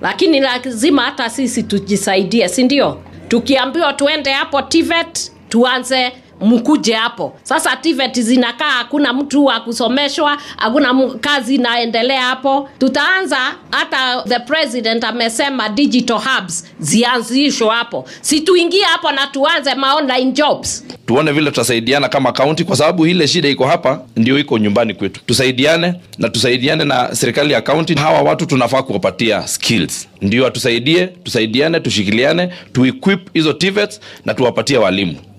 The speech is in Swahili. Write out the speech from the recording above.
lakini lazima hata sisi tujisaidie, si ndio? Tukiambiwa tuende hapo TVET tuanze mkuje hapo sasa. TVET zinakaa, hakuna mtu wa kusomeshwa, hakuna mu- kazi inaendelea hapo. Tutaanza hata the president amesema digital hubs zianzishwe hapo, si tuingie hapo na tuanze ma online jobs. tuone vile tutasaidiana kama kaunti, kwa sababu ile shida iko hapa ndio iko nyumbani kwetu. Tusaidiane na tusaidiane na serikali ya kaunti. Hawa watu tunafaa kuwapatia skills, ndio atusaidie, tusaidiane, tushikiliane, tuequip hizo TVETs na tuwapatie walimu.